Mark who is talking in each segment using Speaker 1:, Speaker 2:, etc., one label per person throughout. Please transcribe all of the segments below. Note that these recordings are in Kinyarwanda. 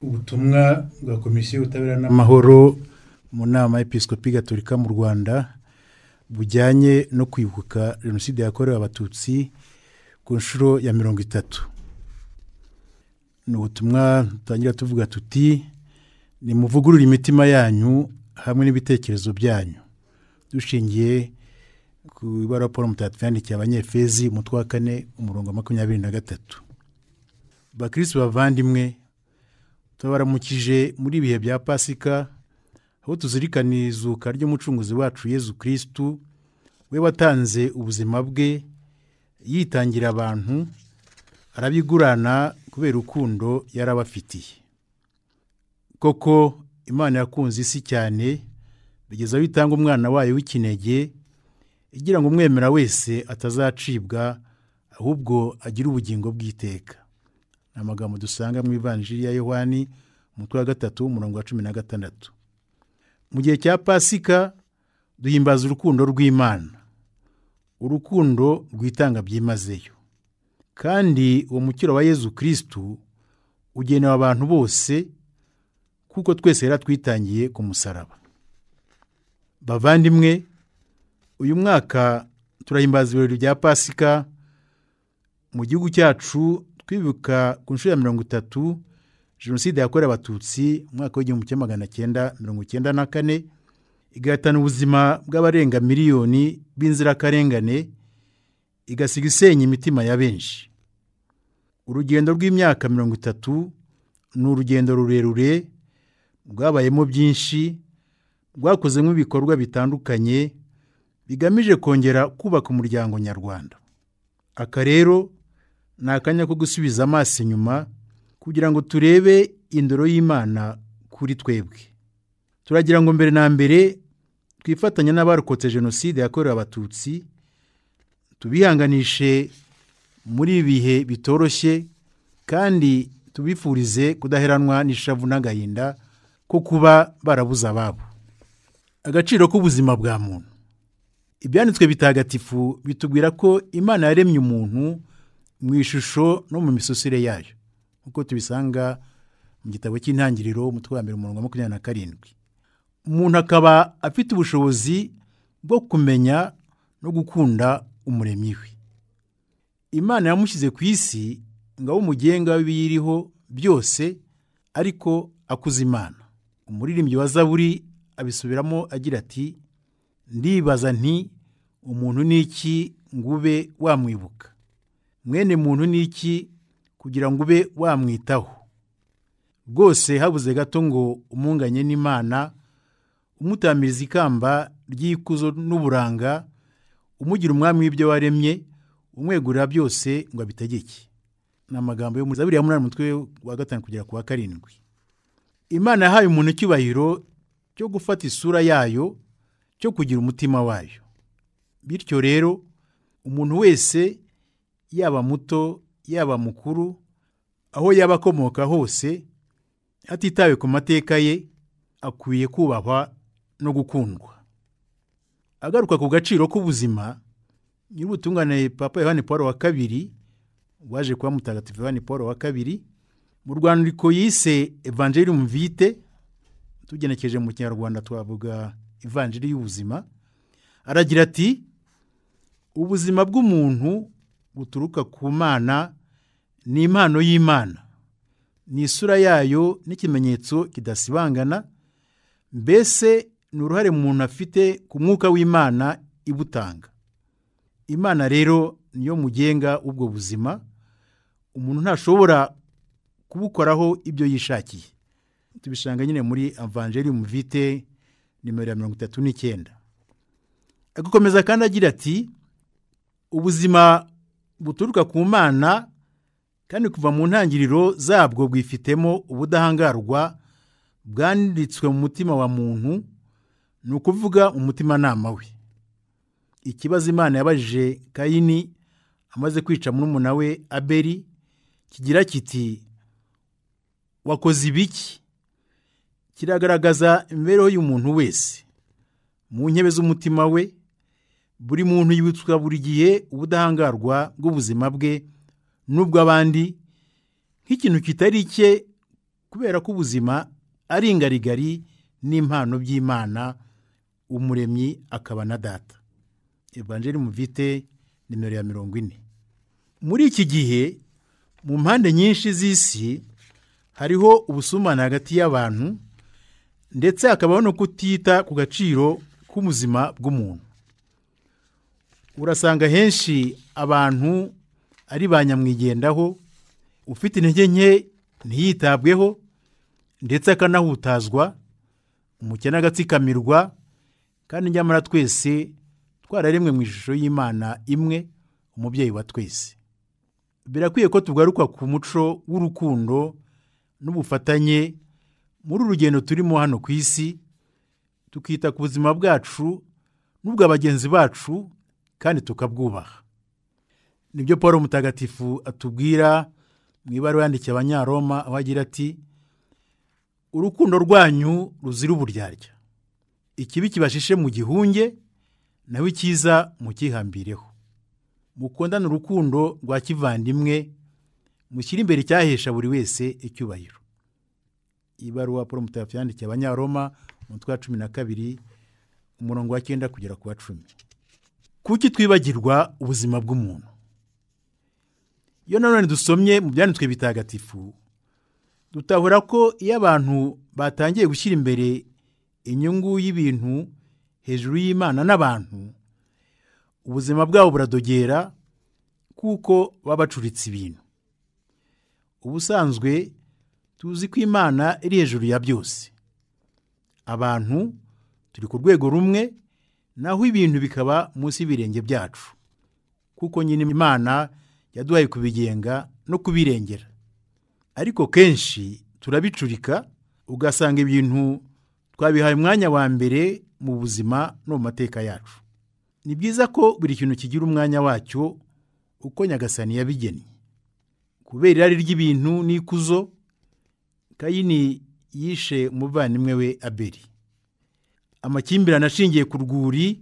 Speaker 1: ubutumwa bwa komisiyo y'ubutabera n'amahoro mu nama y'episikopi gatolika mu rwanda bujyanye no kwibuka jenoside yakorewe abatutsi ku nshuro ya mirongo itatu ni ubutumwa dutangira tuvuga tuti nimuvugurure imitima yanyu hamwe n'ibitekerezo byanyu dushingiye ku ibara paul mutagatifu yandikiye abanyefezi umutwe wa kane umurongo wa makumyabiri na gatatu bakirisi bavandimwe tubaramukije muri ibihe bya pasika aho tuzirikana izuka ry'umucunguzi wacu yezu kirisitu we watanze ubuzima bwe yitangira abantu arabigurana kubera urukundo yarabafitiye koko imana yakunze isi cyane bigeza aho itanga umwana wayo w'ikinege igira ngo umwemera wese atazacibwa ahubwo agire ubugingo bw'iteka ni amagambo dusanga mu ivanjiri ya yohani umutwe wa gatatu umurongo wa cumi na gatandatu mu gihe cya pasika duhimbaza urukundo rw'imana urukundo rwitanga byimazeyo kandi uwo mukiro wa yezu kirisitu ugenewe abantu bose kuko twese yaratwitangiye ku musaraba bavandimwe uyu mwaka turahimbaza ibirori bya pasika mu gihugu cyacu twibuka ku nshuro ya mirongo itatu jenoside yakorewe abatutsi umwaka w'igihumbi kimwe magana cyenda mirongo icyenda na kane igahitana ubuzima bw'abarenga miliyoni b'inzirakarengane igasiga isenya imitima ya benshi urugendo rw'imyaka mirongo itatu ni urugendo rurerure rwabayemo byinshi rwakozemo ibikorwa bitandukanye bigamije kongera kubaka umuryango nyarwanda aka rero ni akanya ko gusubiza amaso inyuma kugira ngo turebe indoro y'imana kuri twebwe turagira ngo mbere na mbere twifatanya n'abarokotse jenoside yakorewe abatutsi tubihanganishe muri ibi bihe bitoroshye kandi tubifurize kudaheranwa n'ishavu n'agahinda ko kuba barabuze ababo agaciro k'ubuzima bwa muntu ibyanditswe bitagatifu bitubwira ko imana yaremye umuntu mu ishusho no mu misusire yayo nk'uko tubisanga mu gitabo cy'intangiriro umutwe wa mbere umurongo wa makumyabiri na karindwi umuntu akaba afite ubushobozi bwo kumenya no gukunda umuremyi we imana yamushyize ku isi ngo abe umugenga w'ibiyiriho byose ariko akuze imana umuririmbyi wa zaburi abisubiramo agira ati ndibaza nti umuntu ni iki ngo ube wamwibuka mwene muntu ni iki kugira ngo ube wamwitaho rwose habuze gato ngo umunganye n'imana umutamiriza ikamba ry'ikuzo n'uburanga umugira umwami w'ibyo waremye umwegurira byose ngo abitegeke ni amagambo yo muri zaburi ya munani umutwe wa gatanu kugera ku wa karindwi imana yahaye umuntu icyubahiro cyo gufata isura yayo cyo kugira umutima wayo bityo rero umuntu wese yaba muto yaba mukuru aho yaba akomoka hose hatitawe ku mateka ye akwiye kubahwa no gukundwa agaruka ku gaciro k'ubuzima nyir'ubutungane papa yohani paul wa kabiri waje kuba mutagatifu yohani paul wa kabiri mu rwandiko yise evangeline vite tugenekeje mu kinyarwanda twavuga ivanjiri y'ubuzima aragira ati ubuzima bw'umuntu buturuka ku mana ni impano y'imana ni isura yayo n'ikimenyetso kidasibangana mbese ni uruhare umuntu afite ku mwuka w'imana ibutanga imana rero niyo mugenga ubwo buzima umuntu ntashobora kubukoraho ibyo yishakiye tubishanga nyine muri avanjerium vite nimero ya mirongo itatu n'icyenda agakomeza kandi agira ati ubuzima buturuka ku mana kandi kuva mu ntangiriro zabwo bwifitemo ubudahangarwa bwanditswe mu mutima wa muntu ni ukuvuga umutimanama we ikibazo imana yabajije kayini amaze kwica murumuna we aberi kigira kiti wakoze ibiki kiragaragaza imibereho y'umuntu wese mu ntebe z'umutima we buri muntu yibutswa buri gihe ubudahangarwa bw'ubuzima bwe n'ubw'abandi nk'ikintu kitari icye kubera ko ubuzima ari ingarigari n'impano by'imana umuremyi akaba na data evanjeri muvite nimero ya mirongo ine muri iki gihe mu mpande nyinshi z'isi hariho ubusumane hagati y'abantu ndetse hakabaho no kutita ku gaciro k'ubuzima bw'umuntu urasanga henshi abantu ari ba nyamwigendaho ufite intege nke ntiyitabweho ndetse akanahutazwa umukene agatsikamirwa kandi nyamara twese twararemwe mu ishusho y'imana imwe umubyeyi wa twese birakwiye ko tugaruka ku muco w'urukundo n'ubufatanye muri urugendo turimo hano ku isi tukita ku buzima bwacu n'ubwa bagenzi bacu kandi tukabwubaha nibyo paul mutagatifu atubwira mu ibara yandikiye abanyaroma aho agira ati urukundo rwanyu ruzira uburyarya ikibi kibashishe mu gihunge nawe icyiza mukihambireho mukundane urukundo rwa kivandimwe mushyire imbere icyahesha buri wese icyubahiro ibaruwa paul mutagatifu yandikiye abanyaroma umutwe wa cumi na kabiri umurongo wa cyenda kugera ku wa cumi kuki twibagirwa ubuzima bw'umuntu iyo nanone dusomye mu byanditswe bitagatifu dutahura ko iyo abantu batangiye gushyira imbere inyungu y'ibintu hejuru y'imana n'abantu ubuzima bwabo buradogera kuko baba bacuritse ibintu ubusanzwe tuzi ko imana iri hejuru ya byose abantu turi ku rwego rumwe naho ibintu bikaba munsi y'ibirenge byacu kuko nyine imana yaduhaye kubigenga no kubirengera ariko kenshi turabicurika ugasanga ibintu twabihaye umwanya wa mbere mu buzima no mu mateka yacu ni byiza ko buri kintu kigira umwanya wacyo uko nyagasani yabigennye kubera irari ry'ibintu n'ikuzo kayini yishe umuvandimwe we aberi amakimbirane ashingiye ku rwuri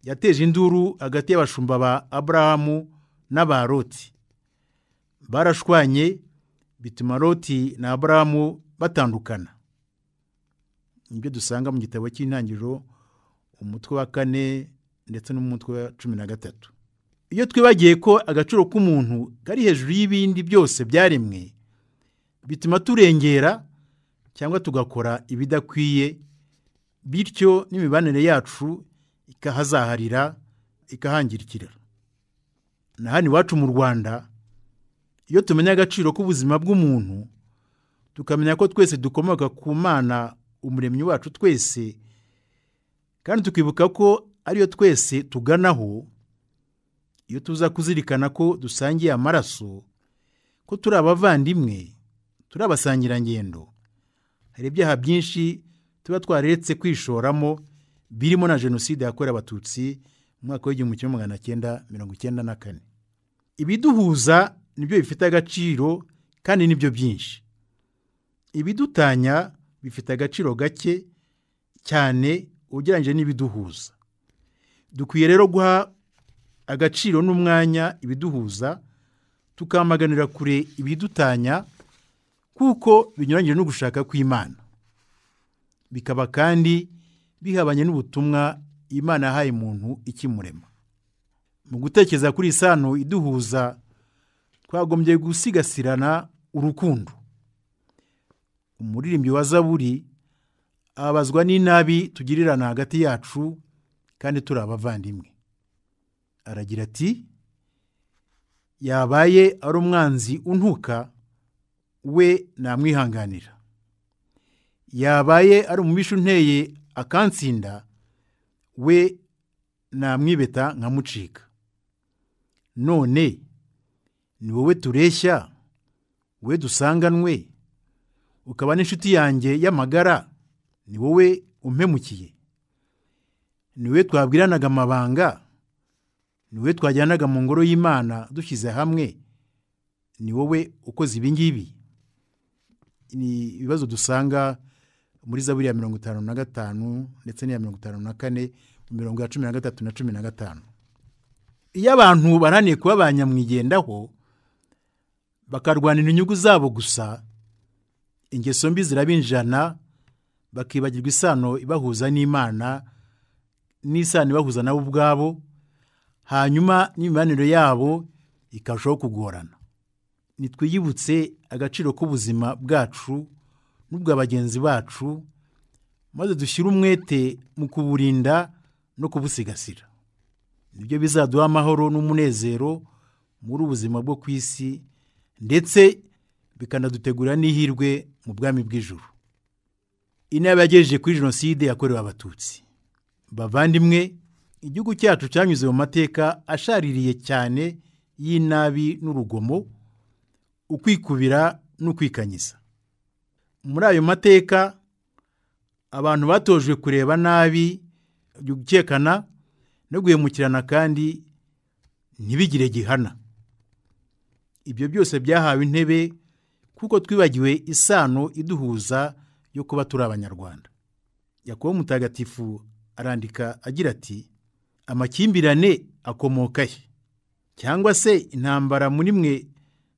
Speaker 1: yateje induru hagati y'abashumba ba aburahamu n'aba Loti barashwanye bituma Loti na aburahamu batandukana nibyo dusanga mu gitabo cy'intangiriro umutwe wa kane ndetse n'umutwe wa cumi na gatatu iyo twibagiye ko agaciro k'umuntu kari hejuru y'ibindi byose byaremwe bituma turengera cyangwa tugakora ibidakwiye bityo n'imibanire yacu ikahazaharira ikahangirikira na hano iwacu mu rwanda iyo tumenya agaciro k'ubuzima bw'umuntu tukamenya ko twese dukomoka ku mana umuremyi wacu twese kandi tukibuka ko ariyo twese tuganaho iyo tuza kuzirikana ko dusangiye amaraso ko turi abavandimwe turi abasangirangendo hari ibyaha byinshi tuba twaretse kwishoramo birimo na jenoside yakorewe abatutsi mu mwaka w'igihumbi kimwe magana cyenda mirongo icyenda na kane ibiduhuza nibyo bifite agaciro kandi nibyo byinshi ibidutanya bifite agaciro gake cyane ugereranyije n'ibiduhuza dukwiye rero guha agaciro n'umwanya ibiduhuza tukamaganira kure ibidutanya kuko binyuranyije no gushaka kw'imana bikaba kandi bihabanye n'ubutumwa imana yahaye umuntu ikimurema mu gutekereza kuri isano iduhuza twagombye gusigasirana urukundo umuririmbyi wa zaburi abazwa n'inabi tugirirana hagati yacu kandi turi abavandimwe aragira ati yabaye ari umwanzi untuka we namwihanganira yabaye ari umubisha unteye akansinda we namwibeta nkamucika none ni wowe tureshya we dusanganwe ukaba n'inshuti yanjye y'amagara ni wowe umpemukiye ni we twabwiranaga amabanga ni we twajyanaga mu ngoro y'imana dushyize hamwe ni wowe ukoze ibi ngibi ni ibibazo dusanga muri zaburi ya mirongo itanu na gatanu ndetse n'iya mirongo itanu na kane mu mirongo ya cumi na gatatu na cumi na gatanu iyo abantu baraniye kuba ba nyamwigendaho bakarwanira inyungu zabo gusa ingeso mbi zirabinjana bakibagirwa isano ibahuza n'imana n'isano ibahuza nabo ubwabo hanyuma n'imibanire yabo ikarushaho kugorana nitwiyibutse agaciro k'ubuzima bwacu n'ubwa bagenzi bacu maze dushyire umwete mu kuburinda no kubusigasira nibyo bizaduha amahoro n'umunezero muri ubuzima bwo ku isi ndetse bikanadutegura n'ihirwe mu bwami bw'ijuru inama yagejeje kuri jenoside yakorewe abatutsi bavandimwe igihugu cyacu cyanyuze mu mateka ashaririye cyane y'inabi n'urugomo ukwikubira n'ukwikanyiza muri ayo mateka abantu batojwe kureba nabi gukekana no guhemukirana kandi ntibigire gihana ibyo byose byahawe intebe kuko twibagiwe isano iduhuza yo kuba turi abanyarwanda yakobo mutagatifu arandika agira ati amakimbirane akomoka he cyangwa se intambara muri mwe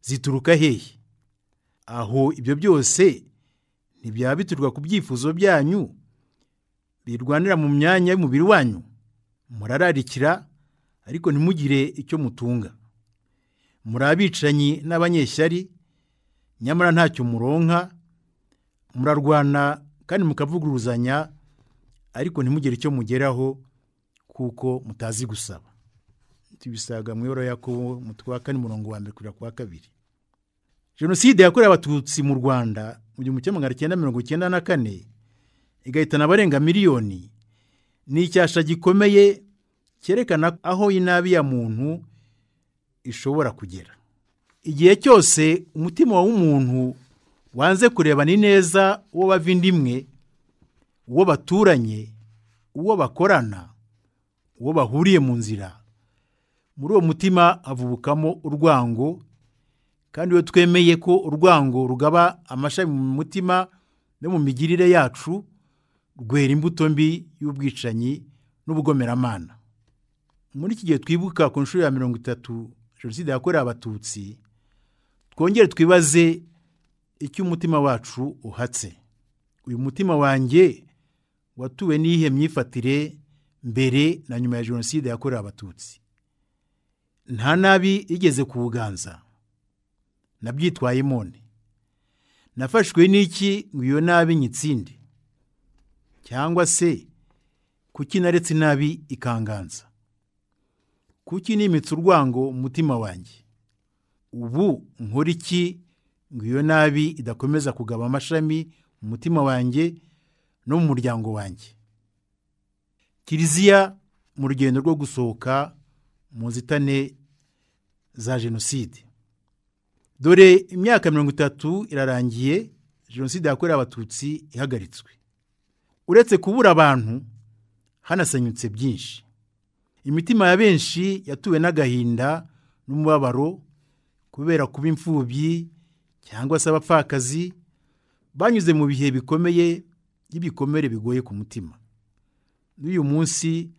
Speaker 1: zituruka hehe aho ibyo byose ntibyaba bituruka ku byifuzo byanyu birwanira mu myanya y'umubiri wanyu murararikira ariko ntimugire icyo mutunga muri abicanyi n'abanyeshyari nyamara ntacyo muronka murarwana kandi mukavuguruzanya ariko ntimugire icyo mugeraho kuko mutazi gusaba tubisaga mu ibara yakobo mutwa kane murongo wa mbere kugera ku wa kabiri jenoside yakorewe abatutsi mu rwanda mu gihumbi kimwe magana cyenda mirongo icyenda na kane igahitana abarenga miliyoni ni icyasha gikomeye cyerekana aho inabi ya muntu ishobora kugera igihe cyose umutima w'umuntu wanze kurebana ineza uwo bavindimwe uwo baturanye uwo bakorana uwo bahuriye mu nzira muri uwo mutima havubukamo urwango kandi iyo twemeye ko urwango rugaba amashami mu mutima no mu migirire yacu rwera imbuto mbi y'ubwicanyi n'ubugomeramana muri iki gihe twibuka ku nshuro ya mirongo itatu jenoside yakorewe abatutsi twongere twibaze icyo umutima wacu uhatse uyu mutima wanjye watuwe n'iyihe myifatire mbere na nyuma ya jenoside yakorewe abatutsi nta nabi igeze ku buganza nabyitwaye mone nafashwe n'iki ngo iyo nabi nyitsinde cyangwa se kuki naretse inabi ikanganza kuki nimitse urwango mutima wanjye ubu nkora iki ngo iyo nabi idakomeza kugaba amashami mu mutima wanjye no mu muryango wanjye kiliziya mu rugendo rwo gusohoka mu nzitane za jenoside dore imyaka mirongo itatu irarangiye jenoside yakorewe abatutsi ihagaritswe uretse kubura abantu hanasenyutse byinshi imitima ya benshi yatuwe n'agahinda n'umubabaro kubera kuba imfubyi cyangwa se abapfakazi banyuze mu bihe bikomeye by'ibikomere bigoye ku mutima n'uyu munsi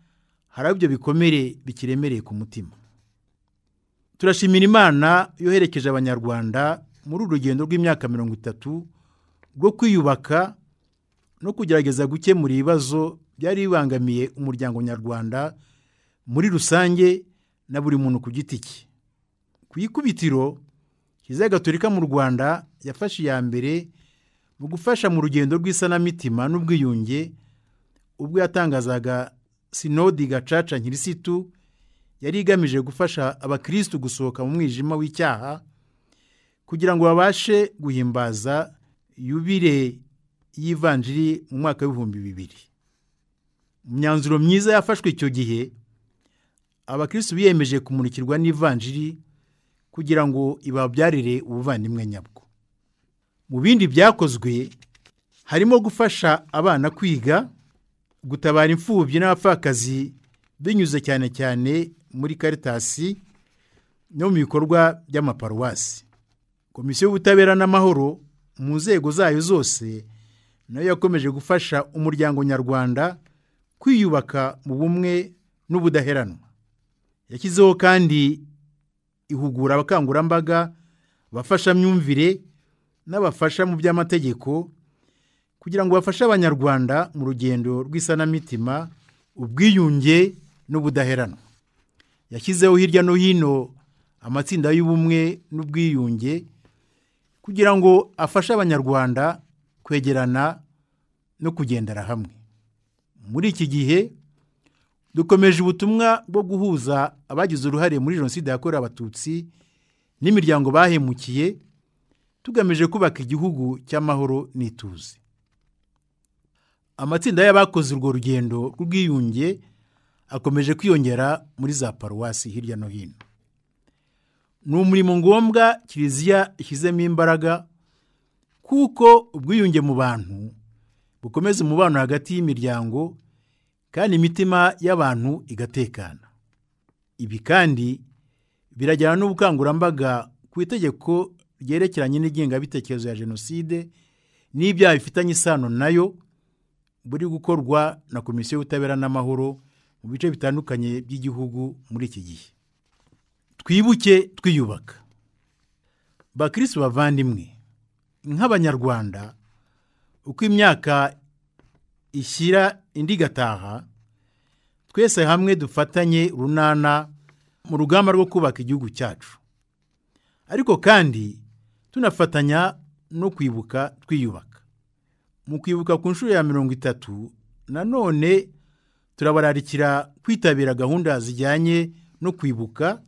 Speaker 1: hari aho ibyo bikomere bikiremereye ku mutima turashimira imana yoherekeje abanyarwanda muri uru rugendo rw'imyaka mirongo itatu rwo kwiyubaka no kugerageza gukemura ibibazo byari bibangamiye umuryango nyarwanda muri rusange na buri muntu ku giti cye ku ikubitiro kiliziya gatolika mu rwanda yafashe iya mbere mu gufasha mu rugendo rw'isanamitima n'ubwiyunge ubwo yatangazaga sinodi gacaca nkirisitu yari igamije gufasha abakirisitu gusohoka mu mwijima w'icyaha kugira ngo babashe guhimbaza yubire y'ivanjiri mu mwaka w'ibihumbi bibiri mu myanzuro myiza yafashwe icyo gihe abakirisitu biyemeje kumurikirwa n'ivanjiri kugira ngo ibabyarire ubuvandimwe nyabwo mu bindi byakozwe harimo gufasha abana kwiga gutabara imfubyi n'abapfakazi binyuze cyane cyane muri karitasi no mu bikorwa by'amaparuwasi komisiyo y'ubutabera n'amahoro mu nzego zayo zose nayo yakomeje gufasha umuryango nyarwanda kwiyubaka mu bumwe n'ubudaheranwa yashyizeho kandi ihugura abakangurambaga abafashamyumvire n'abafasha mu by'amategeko kugira ngo bafashe abanyarwanda mu rugendo rw'isanamitima ubwiyunge n'ubudaheranwa yashyizeho hirya no hino amatsinda y'ubumwe n'ubwiyunge kugira ngo afashe abanyarwanda kwegerana no kugendera hamwe muri iki gihe dukomeje ubutumwa bwo guhuza abagize uruhare muri jenoside yakorewe abatutsi n'imiryango bahemukiye tugamije kubaka igihugu cy'amahoro n'ituze amatsinda y'abakoze urwo rugendo rw'ubwiyunge akomeje kwiyongera muri za paruwasi hirya no hino ni umurimo ngombwa kiliziya ishyizemo imbaraga kuko ubwiyunge mu bantu bukomeza umubano hagati y'imiryango kandi imitima y'abantu igatekana ibi kandi birajyana n'ubukangurambaga ku itegeko ryerekeranye n'ingengabitekerezo ya jenoside n'ibyaha bifitanye isano nayo buri gukorwa na komisiyo y'ubutabera n'amahoro mu bice bitandukanye by'igihugu muri iki gihe twibuke twiyubaka bakirisi bavandimwe nk'abanyarwanda uko imyaka ishyira indi igataha twese hamwe dufatanye runana mu rugamba rwo kubaka igihugu cyacu ariko kandi tunafatanya no kwibuka twiyubaka mu kwibuka ku nshuro ya mirongo itatu nanone turabararikira kwitabira gahunda zijyanye no kwibuka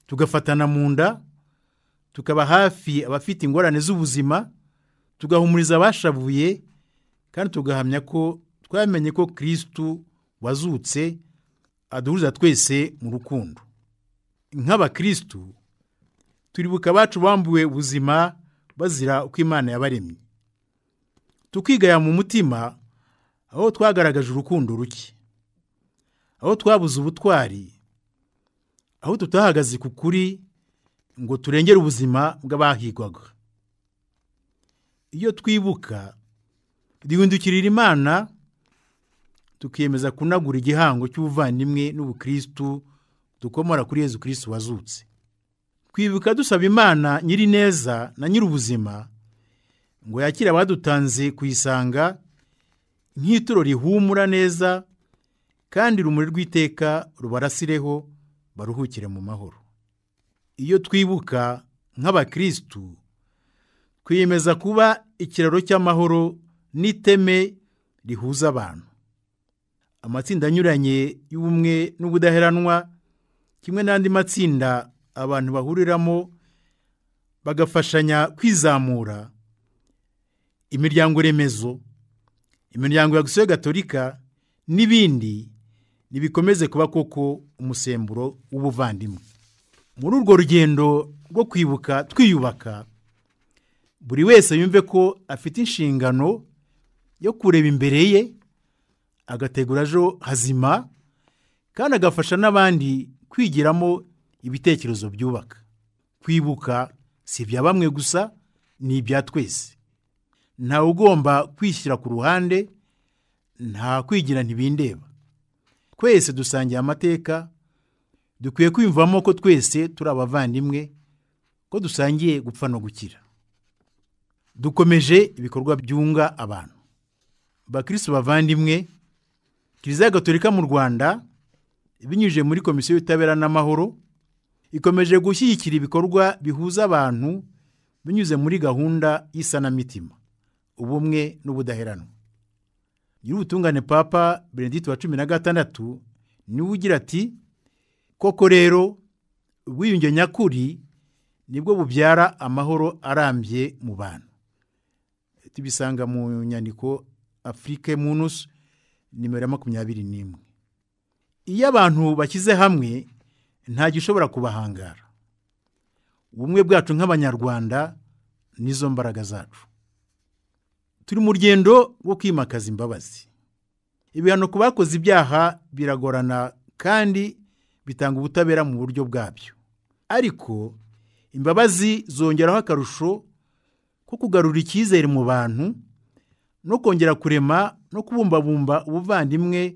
Speaker 1: tugafatana mu nda tukaba hafi abafite ingorane z'ubuzima tugahumuriza abashavuye kandi tugahamya ko twamenye ko kirisitu wazutse aduhuza twese mu rukundo nk'abakirisitu turibuka abacu bambuwe ubuzima bazira uko imana yabaremye tukigaya mu mutima aho twagaragaje urukundo ruke aho twabuze ubutwari aho tutahagaze ku kuri ngo turengere ubuzima bw'abahigwaga iyo twibuka duhindukirira imana tukiyemeza kunagura igihango cy'ubuvandimwe n'ubukirisitu dukomora kuri yezu kirisitu wazutse twibuka dusaba imana nyiri neza na nyir'ubuzima ngo yakire abadutanze kuyisanga nk'ituro rihumura neza kandi urumuri rw'iteka rubarasireho baruhukire mu mahoro iyo twibuka nk'abakirisitu twiyemeza kuba ikiraro cy'amahoro n'iteme rihuza abantu amatsinda anyuranye y'ubumwe n'ubudaheranwa kimwe n'andi matsinda abantu bahuriramo bagafashanya kwizamura imiryango remezo imiryango ya gisiyo gatolika n'ibindi ntibikomeze kuba koko umusemburo w'ubuvandimwe muri urwo rugendo rwo kwibuka twiyubaka buri wese yumve ko afite inshingano yo kureba imbere ye agategura ejo hazima kandi agafasha n'abandi kwigiramo ibitekerezo byubaka kwibuka si ibya bamwe gusa ni ibya twese ntawe ugomba kwishyira ku ruhande nta kwigira ntibindeba twese dusangiye amateka dukwiye kwiyumvamo ko twese turi abavandimwe ko dusangiye gupfa no gukira dukomeje ibikorwa byunga abantu bakirisi bavandimwe kiliziya gatolika mu rwanda binyujije muri komisiyo y'ubutabera n'amahoro ikomeje gushyigikira ibikorwa bihuza abantu binyuze muri gahunda y'isanamitima ubumwe n'ubudaheranwa nyir'ubutungane papa benedito wa cumi na gatandatu niwe ugira ati koko rero ubwiyunge nyakuri nibwo bubyara amahoro arambye mu bantu tubisanga mu nyandiko afurike munusu nimero ya makumyabiri n'imwe iyo abantu bashyize hamwe nta gishobora kubahangara ubumwe bwacu nk'abanyarwanda nizo mbaraga zacu turi mu rugendo rwo kwimakaza imbabazi ibihano ku bakoze ibyaha biragorana kandi bitanga ubutabera mu buryo bwabyo ariko imbabazi zongeraho akarusho ko kugarura icyizere mu bantu no kongera kurema no kubumbabumba ubuvandimwe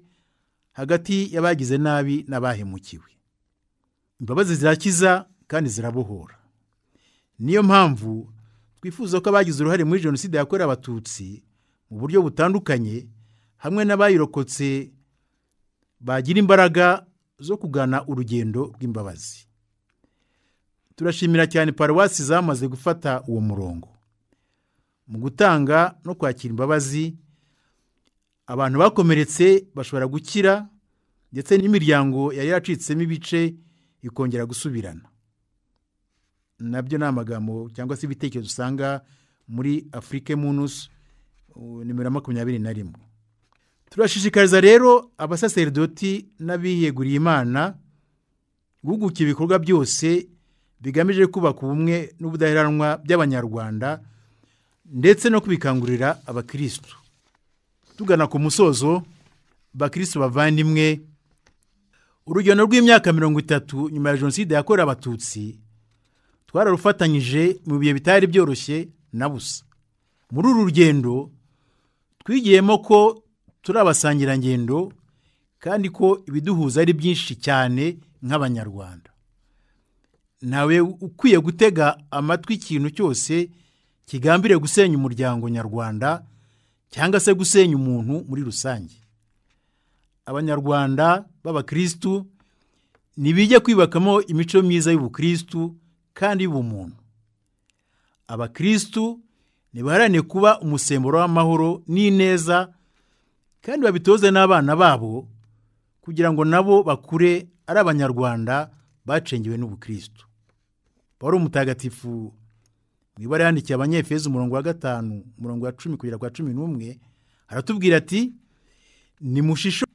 Speaker 1: hagati y'abagize nabi n'abahemukiwe imbabazi zirakiza kandi zirabohora niyo mpamvu twifuza ko abagize uruhare muri jenoside yakorewe abatutsi mu buryo butandukanye hamwe n'abayirokotse bagira imbaraga zo kugana urugendo rw'imbabazi turashimira cyane paruwasi zamaze gufata uwo murongo mu gutanga no kwakira imbabazi abantu bakomeretse bashobora gukira ndetse n'imiryango yari yacitsemo ibice ikongera gusubirana nabyo ni amagambo cyangwa se ibitekerezo usanga muri afurike munusu nimero makumyabiri na rimwe turashishikariza rero abasaserdoti n'abiyeguriye imana guhuguka ibikorwa byose bigamije kubaka ubumwe n'ubudaheranwa by'abanyarwanda ndetse no kubikangurira abakirisitu tugana ku musozo bakirisitu bavandimwe urugendo rw'imyaka mirongo itatu nyuma ya jenoside yakorewe abatutsi twararufatanyije mu bihe bitari byoroshye na busa muri uru rugendo twigiyemo ko turi abasangirangendo kandi ko ibiduhuza ari byinshi cyane nk'abanyarwanda ntawe ukwiye gutega amatwi ikintu cyose kigambire gusenya umuryango nyarwanda cyangwa se gusenya umuntu muri rusange abanyarwanda b'abakirisitu ntibijye kwibakamo imico myiza y'ubukirisitu kandi y'ubumuntu abakirisitu ntibaharane kuba umusemburo w'amahoro n'ineza kandi babitoze n'abana babo kugira ngo nabo bakure ari abanyarwanda bacengewe n'ubukirisitu wari umutagatifu mu ibara yandikiye abanyefeza umurongo wa gatanu umurongo wa cumi kugera kwa cumi n'umwe aratubwira ati nimushishore